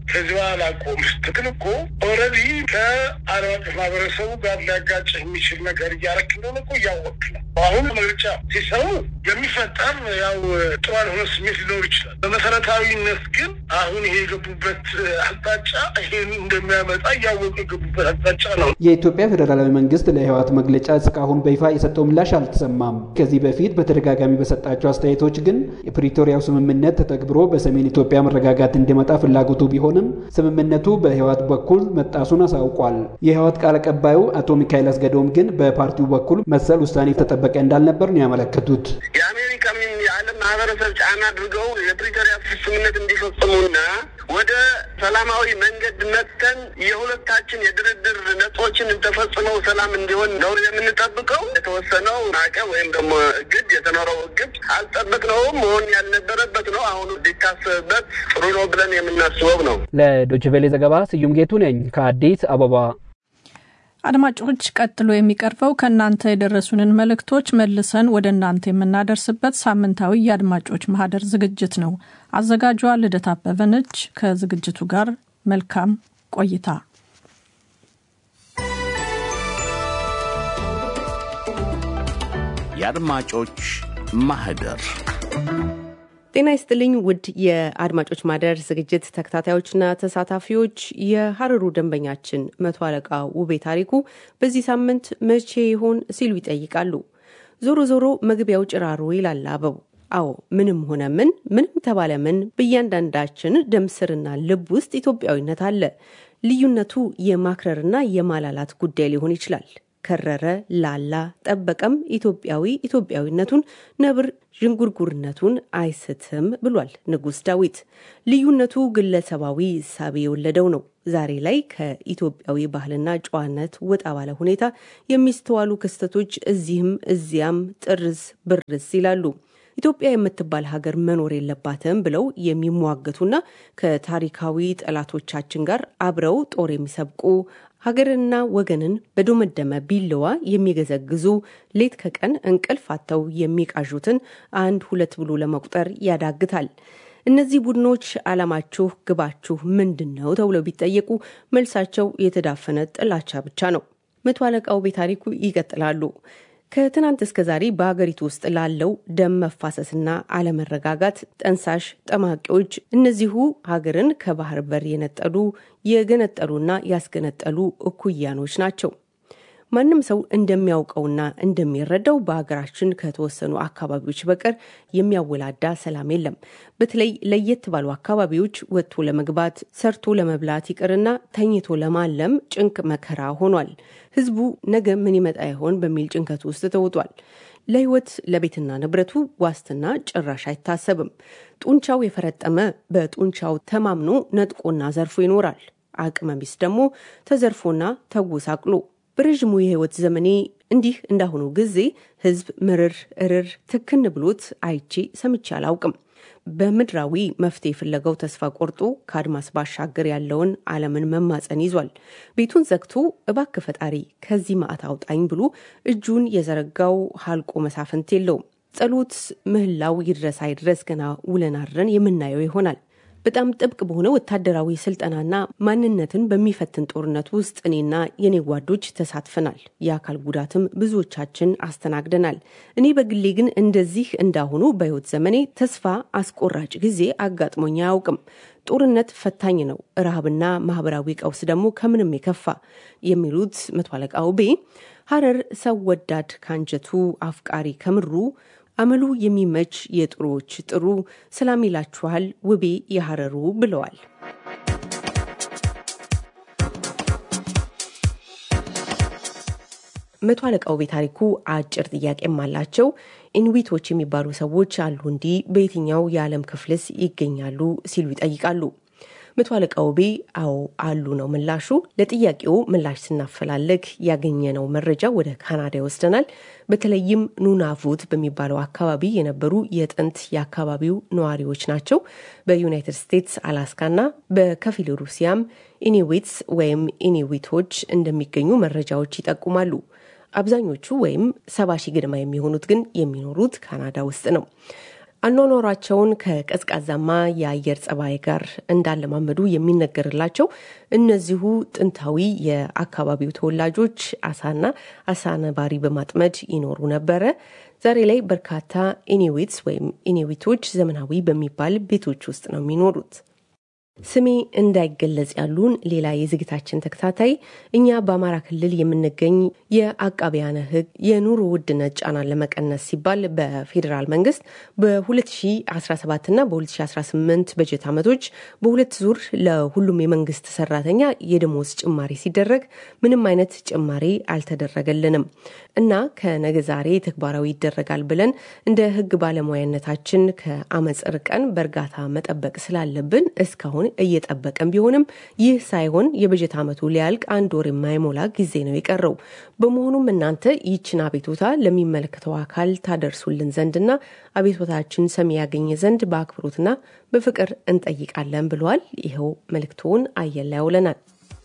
ከዚህ በኋላ ቆም ስትል እኮ ኦልሬዲ ከዓለም አቀፍ ማህበረሰቡ ጋር ሊያጋጭ የሚችል ነገር እያረክ እንደሆነ እኮ እያወቅ ነው። አሁን ምርጫ ሲሰሙ የሚፈጠር ያው ጥሩ ያልሆነ ስሜት ሊኖር ይችላል። በመሰረታዊነት ግን አሁን ይሄ የገቡበት አቅጣጫ ይሄን እንደሚያመጣ እያወቁ የገቡበት አቅጣጫ ነው። የኢትዮጵያ ፌዴራላዊ መንግስት ለህወሓት መግለጫ እስካሁን በይፋ የሰጠው ምላሽ አልተሰማም። ከዚህ በፊት በተደጋጋሚ በሰጣቸው አስተያየቶች ግን የፕሪቶሪያው ስምምነት ተተግብሮ በሰሜን ኢትዮጵያ መረጋጋት እንዲመጣ ፍላጎቱ ቢሆንም ስምምነቱ በህወሓት በኩል መጣሱን አሳውቋል። የህወሓት ቃል አቀባዩ አቶ ሚካኤል አስገዶም ግን በፓርቲው በኩል መሰል ውሳኔ ተጠበቀ እንዳልነበር ነው ያመለከቱት። የአሜሪካ የዓለም ማህበረሰብ ጫና አድርገው የፕሪቶሪያ ስምምነት እንዲፈጽሙና ወደ ሰላማዊ መንገድ መጥተን የሁለታችን የድርድር ነጥቦችን ተፈጽመው ሰላም እንዲሆን ነው የምንጠብቀው። የተወሰነው ማዕቀብ ወይም ደግሞ እግድ የተኖረው እግድ አልጠበቅነውም፣ መሆን ያልነበረበት ነው። አሁኑ ሊታሰብበት ጥሩ ነው ብለን የምናስበው ነው። ለዶችቬሌ ዘገባ ስዩም ጌቱ ነኝ ከአዲስ አበባ። አድማጮች፣ ቀጥሎ የሚቀርበው ከእናንተ የደረሱንን መልእክቶች መልሰን ወደ እናንተ የምናደርስበት ሳምንታዊ የአድማጮች ማህደር ዝግጅት ነው። አዘጋጇ ልደት አበበ ነች። ከዝግጅቱ ጋር መልካም ቆይታ። የአድማጮች ማህደር ጤና ይስጥልኝ ውድ የአድማጮች ማህደር ዝግጅት ተከታታዮችና ተሳታፊዎች፣ የሀረሩ ደንበኛችን መቶ አለቃ ውቤ ታሪኩ በዚህ ሳምንት መቼ ይሆን ሲሉ ይጠይቃሉ። ዞሮ ዞሮ መግቢያው ጭራሮ ይላል አበቡ። አዎ ምንም ሆነ ምን ምንም ተባለ ምን በእያንዳንዳችን ደም ስርና ልብ ውስጥ ኢትዮጵያዊነት አለ። ልዩነቱ የማክረርና የማላላት ጉዳይ ሊሆን ይችላል። ከረረ፣ ላላ፣ ጠበቀም ኢትዮጵያዊ ኢትዮጵያዊነቱን ነብር ዥንጉርጉርነቱን አይስትም ብሏል ንጉሥ ዳዊት። ልዩነቱ ግለሰባዊ እሳቤ የወለደው ነው። ዛሬ ላይ ከኢትዮጵያዊ ባህልና ጨዋነት ወጣ ባለ ሁኔታ የሚስተዋሉ ክስተቶች እዚህም እዚያም ጥርስ ብርስ ይላሉ። ኢትዮጵያ የምትባል ሀገር መኖር የለባትም ብለው የሚሟገቱና ከታሪካዊ ጠላቶቻችን ጋር አብረው ጦር የሚሰብቁ ሀገርንና ወገንን በዶመደመ ቢለዋ የሚገዘግዙ ሌት ከቀን እንቅልፍ አጥተው የሚቃዡትን አንድ ሁለት ብሎ ለመቁጠር ያዳግታል። እነዚህ ቡድኖች ዓላማችሁ፣ ግባችሁ ምንድን ነው ተብለው ቢጠየቁ መልሳቸው የተዳፈነ ጥላቻ ብቻ ነው። መቶ አለቃው ቤታሪኩ ይቀጥላሉ። ከትናንት እስከ ዛሬ በሀገሪቱ ውስጥ ላለው ደም መፋሰስና አለመረጋጋት ጠንሳሽ ጠማቂዎች እነዚሁ ሀገርን ከባህር በር የነጠሉ የገነጠሉና ያስገነጠሉ እኩያኖች ናቸው። ማንም ሰው እንደሚያውቀውና እንደሚረዳው በሀገራችን ከተወሰኑ አካባቢዎች በቀር የሚያወላዳ ሰላም የለም። በተለይ ለየት ባሉ አካባቢዎች ወጥቶ ለመግባት ሰርቶ ለመብላት ይቅርና ተኝቶ ለማለም ጭንቅ መከራ ሆኗል። ህዝቡ ነገ ምን ይመጣ ይሆን በሚል ጭንቀት ውስጥ ተውጧል። ለህይወት ለቤትና ንብረቱ ዋስትና ጭራሽ አይታሰብም። ጡንቻው የፈረጠመ በጡንቻው ተማምኖ ነጥቆና ዘርፎ ይኖራል። አቅመ ቢስ ደግሞ ተዘርፎና ተጎሳቅሎ በረዥሙ የህይወት ዘመኔ እንዲህ እንዳሁኑ ጊዜ ህዝብ ምርር እርር ትክን ብሎት አይቼ ሰምቼ አላውቅም። በምድራዊ መፍትሄ ፍለጋው ተስፋ ቆርጦ ከአድማስ ባሻገር ያለውን ዓለምን መማፀን ይዟል። ቤቱን ዘግቶ እባክ ፈጣሪ ከዚህ ማዕት አውጣኝ ብሎ እጁን የዘረጋው ሀልቆ መሳፍንት የለውም። ጸሎት ምህላው ይድረስ አይድረስ ገና ውለን አድረን የምናየው ይሆናል። በጣም ጥብቅ በሆነ ወታደራዊ ስልጠናና ማንነትን በሚፈትን ጦርነት ውስጥ እኔና የኔ ጓዶች ተሳትፈናል። የአካል ጉዳትም ብዙዎቻችን አስተናግደናል። እኔ በግሌ ግን እንደዚህ እንዳሁኑ በህይወት ዘመኔ ተስፋ አስቆራጭ ጊዜ አጋጥሞኝ አያውቅም። ጦርነት ፈታኝ ነው፣ ረሃብና ማህበራዊ ቀውስ ደግሞ ከምንም የከፋ የሚሉት መቶ አለቃ ውቤ ሀረር ሰው ወዳድ ካንጀቱ አፍቃሪ ከምሩ አመሉ የሚመች የጥሩዎች ጥሩ ሰላም ይላችኋል ውቤ የሀረሩ ብለዋል። መቶ አለቃው ቤታሪኩ አጭር ጥያቄም አላቸው። ኢንዊቶች የሚባሉ ሰዎች አሉ እንዲህ በየትኛው የዓለም ክፍልስ ይገኛሉ ሲሉ ይጠይቃሉ። መቶ አለቃ ውቤ አዎ አሉ ነው ምላሹ። ለጥያቄው ምላሽ ስናፈላለግ ያገኘነው መረጃ ወደ ካናዳ ይወስደናል። በተለይም ኑናቮት በሚባለው አካባቢ የነበሩ የጥንት የአካባቢው ነዋሪዎች ናቸው። በዩናይትድ ስቴትስ አላስካና በከፊል ሩሲያም ኢኒዊትስ ወይም ኢኒዊቶች እንደሚገኙ መረጃዎች ይጠቁማሉ። አብዛኞቹ ወይም ሰባ ሺህ ገደማ የሚሆኑት ግን የሚኖሩት ካናዳ ውስጥ ነው። አኗኗራቸውን ከቀዝቃዛማ የአየር ጸባይ ጋር እንዳለማመዱ የሚነገርላቸው እነዚሁ ጥንታዊ የአካባቢው ተወላጆች አሳና አሳ ነባሪ በማጥመድ ይኖሩ ነበረ። ዛሬ ላይ በርካታ ኢኒዊትስ ወይም ኢኒዊቶች ዘመናዊ በሚባል ቤቶች ውስጥ ነው የሚኖሩት። ስሜ እንዳይገለጽ ያሉን ሌላ የዝግታችን ተከታታይ እኛ በአማራ ክልል የምንገኝ የአቃቢያነ ሕግ የኑሮ ውድነት ጫናን ለመቀነስ ሲባል በፌዴራል መንግስት በ2017 እና በ2018 በጀት ዓመቶች በሁለት ዙር ለሁሉም የመንግስት ሰራተኛ የደሞዝ ጭማሪ ሲደረግ ምንም አይነት ጭማሪ አልተደረገልንም እና ከነገ ዛሬ ተግባራዊ ይደረጋል ብለን እንደ ሕግ ባለሙያነታችን ከአመፅ ርቀን በእርጋታ መጠበቅ ስላለብን እስካሁን እየጠበቀን ቢሆንም ይህ ሳይሆን የበጀት ዓመቱ ሊያልቅ አንድ ወር የማይሞላ ጊዜ ነው የቀረው። በመሆኑም እናንተ ይህችን አቤቱታ ለሚመለከተው አካል ታደርሱልን ዘንድና አቤቱታችን ሰሚ ያገኘ ዘንድ በአክብሮትና በፍቅር እንጠይቃለን ብለዋል። ይኸው መልእክቶውን አየር ላይ ያውለናል።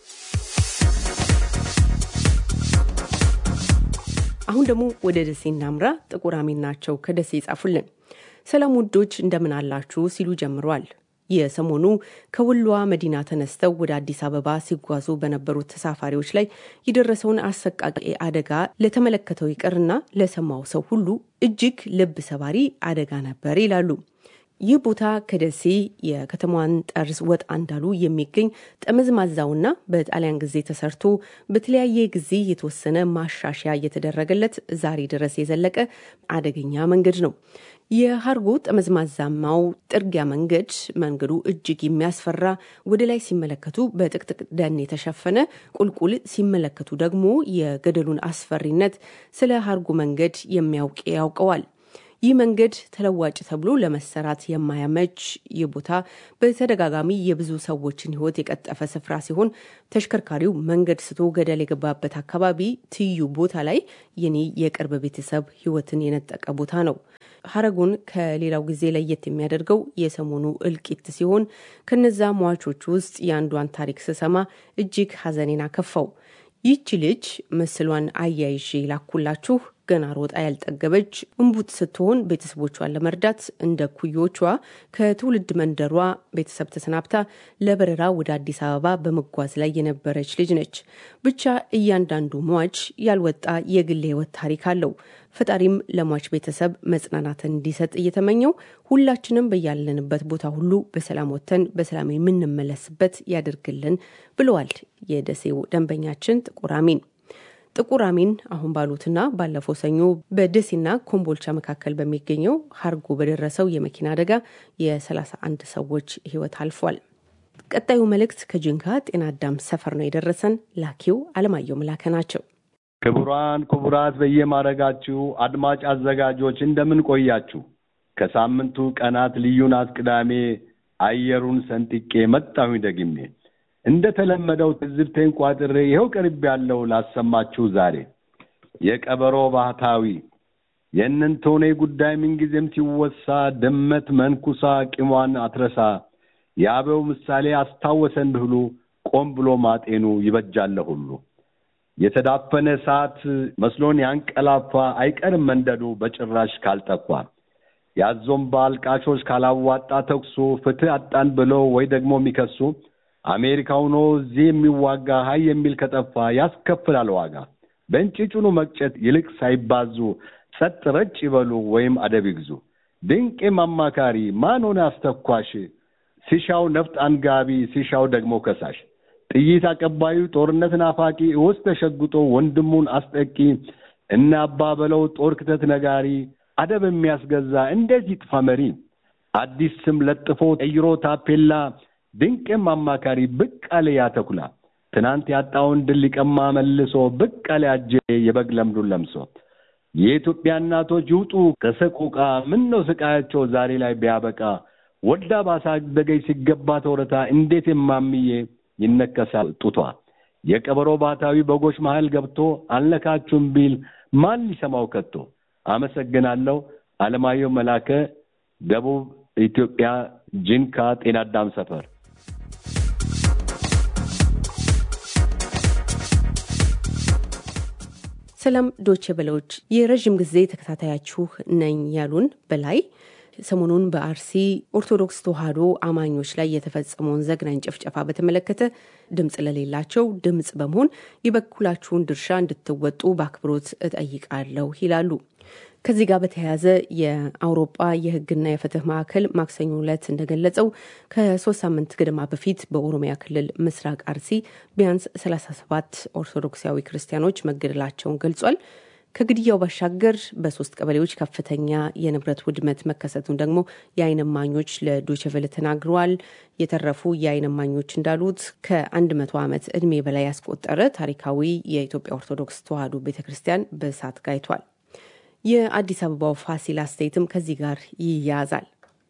አሁን ደግሞ ወደ ደሴ እናምራ። ጥቁር አሚን ናቸው ከደሴ ይጻፉልን። ሰላም ውዶች እንደምን አላችሁ ሲሉ ጀምሯል። የሰሞኑ ከወሎዋ መዲና ተነስተው ወደ አዲስ አበባ ሲጓዙ በነበሩት ተሳፋሪዎች ላይ የደረሰውን አሰቃቂ አደጋ ለተመለከተው ይቅርና ለሰማው ሰው ሁሉ እጅግ ልብ ሰባሪ አደጋ ነበር ይላሉ። ይህ ቦታ ከደሴ የከተማዋን ጠርዝ ወጣ እንዳሉ የሚገኝ ጠመዝማዛውና በጣሊያን ጊዜ ተሰርቶ በተለያየ ጊዜ የተወሰነ ማሻሻያ እየተደረገለት ዛሬ ድረስ የዘለቀ አደገኛ መንገድ ነው። የሀርጎ ጠመዝማዛማው ጥርጊያ መንገድ መንገዱ እጅግ የሚያስፈራ ወደ ላይ ሲመለከቱ በጥቅጥቅ ደን የተሸፈነ ቁልቁል ሲመለከቱ ደግሞ የገደሉን አስፈሪነት ስለ ሀርጎ መንገድ የሚያውቅ ያውቀዋል። ይህ መንገድ ተለዋጭ ተብሎ ለመሰራት የማያመች ይህ ቦታ በተደጋጋሚ የብዙ ሰዎችን ሕይወት የቀጠፈ ስፍራ ሲሆን ተሽከርካሪው መንገድ ስቶ ገደል የገባበት አካባቢ ትይዩ ቦታ ላይ የኔ የቅርብ ቤተሰብ ሕይወትን የነጠቀ ቦታ ነው። ሀረጉን ከሌላው ጊዜ ለየት የሚያደርገው የሰሞኑ እልቂት ሲሆን ከነዛ ሟቾች ውስጥ የአንዷን ታሪክ ስሰማ እጅግ ሀዘኔን አከፋው። ይህቺ ልጅ ምስሏን አያይዤ ላኩላችሁ። ገና ሮጣ ያልጠገበች እንቡጥ ስትሆን ቤተሰቦቿን ለመርዳት እንደ ኩዮቿ ከትውልድ መንደሯ ቤተሰብ ተሰናብታ ለበረራ ወደ አዲስ አበባ በመጓዝ ላይ የነበረች ልጅ ነች። ብቻ እያንዳንዱ ሟች ያልወጣ የግል ሕይወት ታሪክ አለው። ፈጣሪም ለሟች ቤተሰብ መጽናናትን እንዲሰጥ እየተመኘው ሁላችንም በያለንበት ቦታ ሁሉ በሰላም ወጥተን በሰላም የምንመለስበት ያደርግልን ብለዋል የደሴው ደንበኛችን ጥቁር አሚን። ጥቁር አሚን አሁን ባሉትና ባለፈው ሰኞ በደሴና ኮምቦልቻ መካከል በሚገኘው ሀርጎ በደረሰው የመኪና አደጋ የ31 ሰዎች ሕይወት አልፏል። ቀጣዩ መልእክት ከጅንካ ጤና አዳም ሰፈር ነው የደረሰን። ላኪው አለማየሁ መላከ ናቸው። ክቡራን ክቡራት፣ በየማረጋችሁ አድማጭ አዘጋጆች እንደምን ቆያችሁ? ከሳምንቱ ቀናት ልዩ ናት ቅዳሜ አየሩን ሰንጥቄ መጣሁኝ ደግሜ እንደ ተለመደው ትዝብቴን ቋጥሬ ይኸው ቅርብ ያለው ላሰማችሁ ዛሬ የቀበሮ ባህታዊ የእነንቶኔ ጉዳይ ምንጊዜም ሲወሳ ድመት መንኩሳ ቂሟን አትረሳ የአበው ምሳሌ አስታወሰን ብህሉ ቆም ብሎ ማጤኑ ይበጃለ ሁሉ የተዳፈነ እሳት መስሎን ያንቀላፋ አይቀርም መንደዱ በጭራሽ ካልጠፋ ያዞምባ አልቃሾች ካላዋጣ ተኩሱ ፍትህ አጣን ብለው ወይ ደግሞ የሚከሱ አሜሪካ ሆኖ እዚህ የሚዋጋ ሀይ የሚል ከጠፋ ያስከፍላል ዋጋ። በእንጭጩኑ መቅጨት ይልቅ ሳይባዙ ጸጥ ረጭ ይበሉ ወይም አደብ ይግዙ። ድንቄም አማካሪ ማን ሆነ አስተኳሽ፣ ሲሻው ነፍጥ አንጋቢ፣ ሲሻው ደግሞ ከሳሽ፣ ጥይት አቀባዩ ጦርነት ናፋቂ፣ ውስጥ ተሸጉጦ ወንድሙን አስጠቂ፣ እና አባ በለው ጦር ክተት ነጋሪ፣ አደብ የሚያስገዛ እንዴት ይጥፋ መሪ፣ አዲስ ስም ለጥፎ ቀይሮ ታፔላ ድንቅም አማካሪ ብቅ አለ ያተኩላ ትናንት ያጣውን ድል ሊቀማ መልሶ ብቅ አለ አጀ የበግ ለምዱን ለምሶ የኢትዮጵያ እናቶች ይውጡ ከሰቆቃ ምን ነው ስቃያቸው ዛሬ ላይ ቢያበቃ ወልዳ ባሳደገች ሲገባ ተወረታ እንዴት የማምዬ ይነከሳል ጡቷ የቀበሮ ባታዊ በጎች መሃል ገብቶ አልነካችሁም ቢል ማን ሊሰማው ከቶ አመሰግናለሁ አለማየሁ መላከ ደቡብ ኢትዮጵያ ጂንካ ጤና አዳም ሰፈር ሰላም ዶቼ በለዎች የረዥም ጊዜ ተከታታያችሁ ነኝ ያሉን በላይ ሰሞኑን በአርሲ ኦርቶዶክስ ተዋሕዶ አማኞች ላይ የተፈጸመውን ዘግናኝ ጭፍጨፋ በተመለከተ ድምፅ ለሌላቸው ድምፅ በመሆን የበኩላችሁን ድርሻ እንድትወጡ በአክብሮት እጠይቃለሁ ይላሉ። ከዚህ ጋር በተያያዘ የአውሮጳ የሕግና የፍትህ ማዕከል ማክሰኞ ዕለት እንደገለጸው ከሶስት ሳምንት ገደማ በፊት በኦሮሚያ ክልል ምስራቅ አርሲ ቢያንስ 37 ኦርቶዶክሳዊ ክርስቲያኖች መገደላቸውን ገልጿል። ከግድያው ባሻገር በሶስት ቀበሌዎች ከፍተኛ የንብረት ውድመት መከሰቱን ደግሞ የዓይን እማኞች ለዶችቨለ ተናግረዋል። የተረፉ የዓይን እማኞች እንዳሉት ከአንድ መቶ ዓመት ዕድሜ በላይ ያስቆጠረ ታሪካዊ የኢትዮጵያ ኦርቶዶክስ ተዋሕዶ ቤተ ክርስቲያን በእሳት ጋይቷል። የአዲስ አበባው ፋሲል አስተያየትም ከዚህ ጋር ይያያዛል።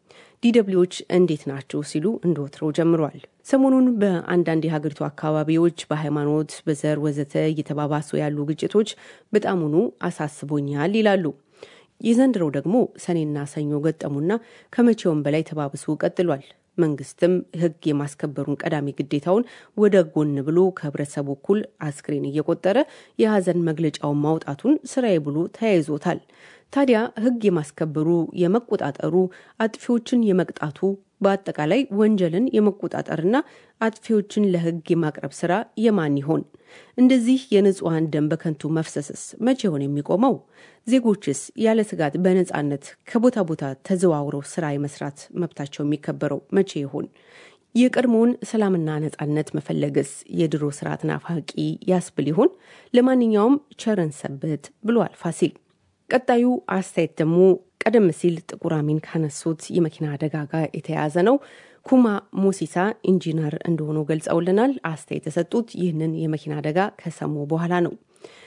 ዲደብሊዎች እንዴት ናቸው ሲሉ እንደ ወትሮው ጀምሯል። ሰሞኑን በአንዳንድ የሀገሪቱ አካባቢዎች በሃይማኖት፣ በዘር ወዘተ እየተባባሱ ያሉ ግጭቶች በጣሙኑ አሳስቦኛል ይላሉ። የዘንድሮው ደግሞ ሰኔና ሰኞ ገጠሙና ከመቼውም በላይ ተባብሶ ቀጥሏል። መንግስትም ሕግ የማስከበሩን ቀዳሚ ግዴታውን ወደ ጎን ብሎ ከህብረተሰቡ እኩል አስክሬን እየቆጠረ የሀዘን መግለጫውን ማውጣቱን ስራዬ ብሎ ተያይዞታል። ታዲያ ሕግ የማስከበሩ የመቆጣጠሩ፣ አጥፊዎችን የመቅጣቱ በአጠቃላይ ወንጀልን የመቆጣጠርና አጥፊዎችን ለሕግ የማቅረብ ስራ የማን ይሆን? እንደዚህ የንጹሐን ደም በከንቱ መፍሰስስ መቼ ይሆን የሚቆመው? ዜጎችስ ያለ ስጋት በነጻነት ከቦታ ቦታ ተዘዋውረው ስራ የመስራት መብታቸው የሚከበረው መቼ ይሆን? የቀድሞውን ሰላምና ነጻነት መፈለግስ የድሮ ስርዓት ናፋቂ ያስብል ይሆን? ለማንኛውም ቸረን ሰበት ብሏል ፋሲል። ቀጣዩ አስተያየት ደግሞ ቀደም ሲል ጥቁር አሚን ካነሱት የመኪና አደጋ ጋር የተያያዘ ነው። ኩማ ሞሲሳ ኢንጂነር እንደሆኑ ገልጸውልናል። አስተያየት የሰጡት ይህንን የመኪና አደጋ ከሰሙ በኋላ ነው።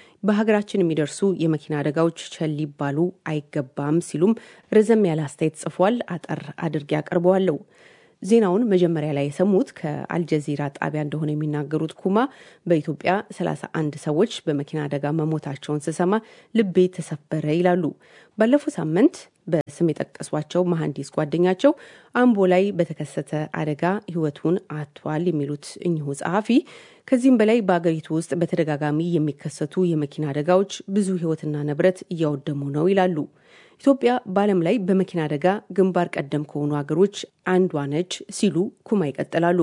በሀገራችን የሚደርሱ የመኪና አደጋዎች ቸል ሊባሉ አይገባም ሲሉም ረዘም ያለ አስተያየት ጽፏል። አጠር አድርጌ አቀርበዋለሁ። ዜናውን መጀመሪያ ላይ የሰሙት ከአልጀዚራ ጣቢያ እንደሆነ የሚናገሩት ኩማ በኢትዮጵያ 31 ሰዎች በመኪና አደጋ መሞታቸውን ስሰማ ልቤ ተሰበረ ይላሉ። ባለፈው ሳምንት በስም የጠቀሷቸው መሐንዲስ ጓደኛቸው አምቦ ላይ በተከሰተ አደጋ ሕይወቱን አጥቷል የሚሉት እኚሁ ጸሐፊ ከዚህም በላይ በአገሪቱ ውስጥ በተደጋጋሚ የሚከሰቱ የመኪና አደጋዎች ብዙ ሕይወትና ንብረት እያወደሙ ነው ይላሉ። ኢትዮጵያ በዓለም ላይ በመኪና አደጋ ግንባር ቀደም ከሆኑ ሀገሮች አንዷ ነች ሲሉ ኩማ ይቀጥላሉ።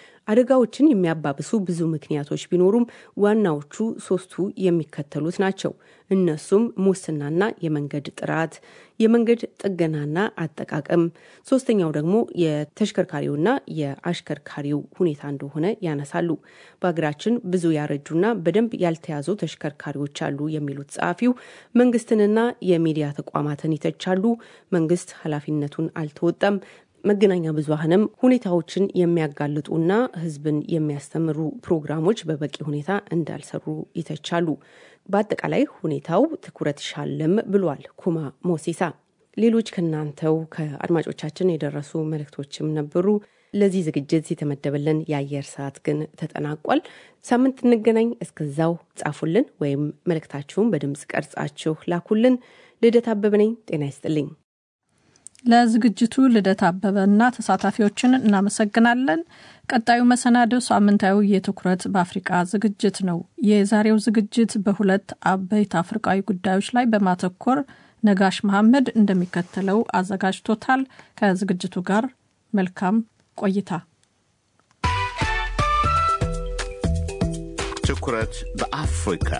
አደጋዎችን የሚያባብሱ ብዙ ምክንያቶች ቢኖሩም ዋናዎቹ ሶስቱ የሚከተሉት ናቸው። እነሱም ሙስናና የመንገድ ጥራት፣ የመንገድ ጥገናና አጠቃቀም፣ ሶስተኛው ደግሞ የተሽከርካሪውና የአሽከርካሪው ሁኔታ እንደሆነ ያነሳሉ። በሀገራችን ብዙ ያረጁና በደንብ ያልተያዙ ተሽከርካሪዎች አሉ የሚሉት ጸሐፊው መንግስትንና የሚዲያ ተቋማትን ይተቻሉ። መንግስት ኃላፊነቱን አልተወጣም። መገናኛ ብዙኃንም ሁኔታዎችን የሚያጋልጡና ሕዝብን የሚያስተምሩ ፕሮግራሞች በበቂ ሁኔታ እንዳልሰሩ ይተቻሉ። በአጠቃላይ ሁኔታው ትኩረት ሻለም ብሏል ኩማ ሞሲሳ። ሌሎች ከእናንተው ከአድማጮቻችን የደረሱ መልእክቶችም ነበሩ። ለዚህ ዝግጅት የተመደበልን የአየር ሰዓት ግን ተጠናቋል። ሳምንት እንገናኝ። እስከዛው ጻፉልን ወይም መልእክታችሁን በድምፅ ቀርጻችሁ ላኩልን። ልደት አበበ ነኝ። ጤና ይስጥልኝ። ለዝግጅቱ ልደት አበበና ተሳታፊዎችን እናመሰግናለን። ቀጣዩ መሰናዶ ሳምንታዊ የትኩረት በአፍሪቃ ዝግጅት ነው። የዛሬው ዝግጅት በሁለት አበይት አፍሪቃዊ ጉዳዮች ላይ በማተኮር ነጋሽ መሐመድ እንደሚከተለው አዘጋጅቶታል። ከዝግጅቱ ጋር መልካም ቆይታ። ትኩረት በአፍሪካ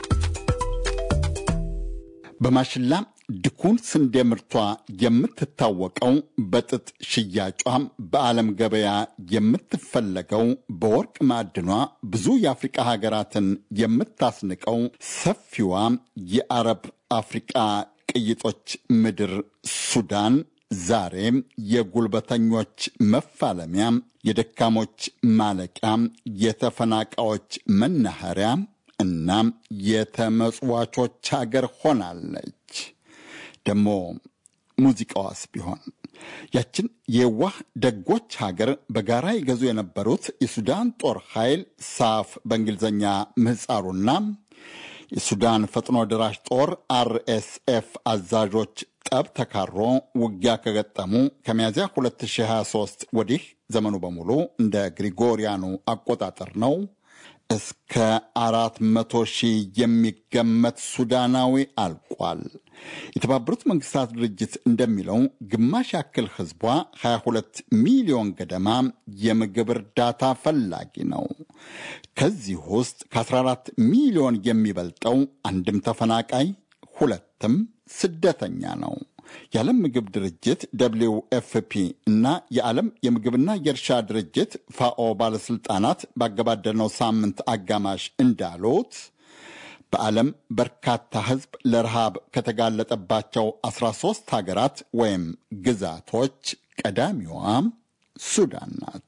በማሽላ ድኩን ስንዴ ምርቷ የምትታወቀው በጥጥ ሽያጯም በዓለም ገበያ የምትፈለገው በወርቅ ማዕድኗ ብዙ የአፍሪቃ ሀገራትን የምታስንቀው ሰፊዋ የአረብ አፍሪቃ ቅይጦች ምድር ሱዳን ዛሬ የጉልበተኞች መፋለሚያ፣ የደካሞች ማለቂያ፣ የተፈናቃዮች መናኸሪያ እና የተመጽዋቾች ሀገር ሆናለች። ደግሞ ሙዚቃዋስ ቢሆን ያችን የዋህ ደጎች ሀገር በጋራ ይገዙ የነበሩት የሱዳን ጦር ኃይል ሳፍ በእንግሊዝኛ ምህፃሩና የሱዳን ፈጥኖ ደራሽ ጦር አርኤስኤፍ አዛዦች ጠብ ተካሮ ውጊያ ከገጠሙ ከሚያዚያ 2023 ወዲህ ዘመኑ በሙሉ እንደ ግሪጎሪያኑ አቆጣጠር ነው። እስከ አራት መቶ ሺህ የሚገመት ሱዳናዊ አልቋል። የተባበሩት መንግስታት ድርጅት እንደሚለው ግማሽ ያክል ህዝቧ 22 ሚሊዮን ገደማ የምግብ እርዳታ ፈላጊ ነው። ከዚህ ውስጥ ከ14 ሚሊዮን የሚበልጠው አንድም ተፈናቃይ ሁለትም ስደተኛ ነው። የዓለም ምግብ ድርጅት ደብሊው ኤፍፒ እና የዓለም የምግብና የእርሻ ድርጅት ፋኦ ባለሥልጣናት ባገባደድነው ሳምንት አጋማሽ እንዳሉት በዓለም በርካታ ሕዝብ ለረሃብ ከተጋለጠባቸው 13 ሀገራት ወይም ግዛቶች ቀዳሚዋ ሱዳን ናት።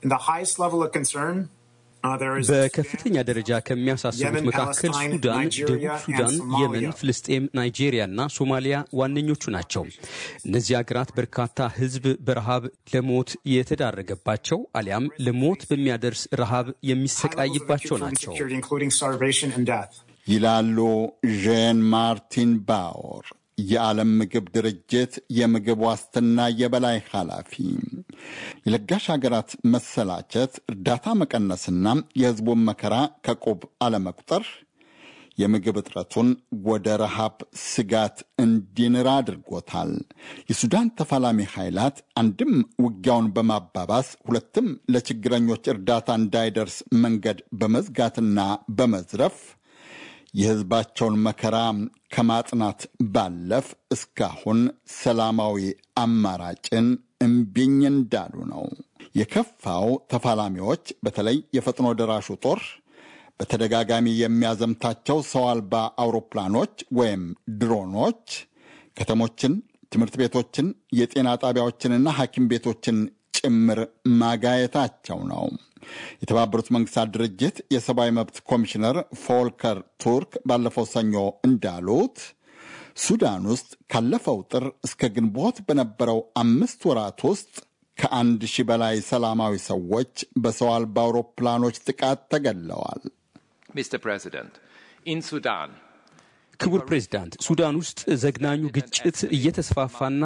በከፍተኛ ደረጃ ከሚያሳስቡት መካከል ሱዳን፣ ደቡብ ሱዳን፣ የመን፣ ፍልስጤም፣ ናይጄሪያ እና ሶማሊያ ዋነኞቹ ናቸው። እነዚህ ሀገራት በርካታ ሕዝብ በረሃብ ለሞት የተዳረገባቸው አሊያም ለሞት በሚያደርስ ረሃብ የሚሰቃይባቸው ናቸው ይላሉ ዣን ማርቲን ባወር የዓለም ምግብ ድርጅት የምግብ ዋስትና የበላይ ኃላፊ። የለጋሽ ሀገራት መሰላቸት፣ እርዳታ መቀነስና የሕዝቡን መከራ ከቁብ አለመቁጠር የምግብ እጥረቱን ወደ ረሃብ ስጋት እንዲንራ አድርጎታል። የሱዳን ተፋላሚ ኃይላት አንድም ውጊያውን በማባባስ ሁለትም ለችግረኞች እርዳታ እንዳይደርስ መንገድ በመዝጋትና በመዝረፍ የሕዝባቸውን መከራ ከማጽናት ባለፍ እስካሁን ሰላማዊ አማራጭን እምቢኝ እንዳሉ ነው። የከፋው ተፋላሚዎች በተለይ የፈጥኖ ደራሹ ጦር በተደጋጋሚ የሚያዘምታቸው ሰው አልባ አውሮፕላኖች ወይም ድሮኖች ከተሞችን፣ ትምህርት ቤቶችን፣ የጤና ጣቢያዎችንና ሐኪም ቤቶችን ጭምር ማጋየታቸው ነው። የተባበሩት መንግስታት ድርጅት የሰብአዊ መብት ኮሚሽነር ፎልከር ቱርክ ባለፈው ሰኞ እንዳሉት ሱዳን ውስጥ ካለፈው ጥር እስከ ግንቦት በነበረው አምስት ወራት ውስጥ ከአንድ ሺህ በላይ ሰላማዊ ሰዎች በሰው አልባ አውሮፕላኖች ጥቃት ተገድለዋል። ክቡር ፕሬዚዳንት፣ ሱዳን ውስጥ ዘግናኙ ግጭት እየተስፋፋና